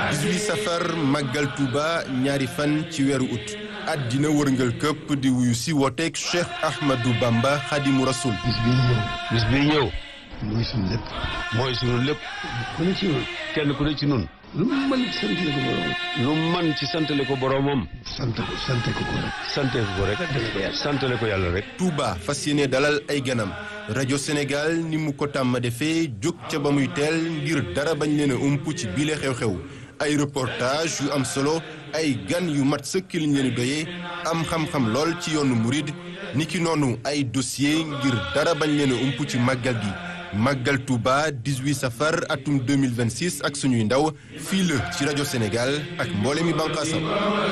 18 safar màggal Touba ñaari fan ci weeru ut àddina wërngal këpp di wuyu si wooteeg Cheikh Ahmadou Bamba Xadimu Rasul bis bii ñëw bis bii ñëw mooy suñu lépp mooy sunu lépp ku ne ci ñun kenn ku ne ci nun lu mu mën ci sant la ko borom lu man ci santale ko boroomam sant ko sant ko ko rek sante ko rek santale ko yàlla rek Touba fas yéene dalal ay ganam rajo Sénégal ni mu ko tàmm defee jóg ca ba muy teel ngir dara bañ leen a ump ci bile xew-xew ay reportage yu am solo ay gan yu mat sëkk liñ leen doyee am xam-xam lool ci yoonu murid niki noonu ay dossier ngir dara bañ leen a ump ci màggal gi màggal Touba 18 safar atum 2026 ak suñuy ndaw fii la ci rajo Sénégal ak mboole mi bànqaasam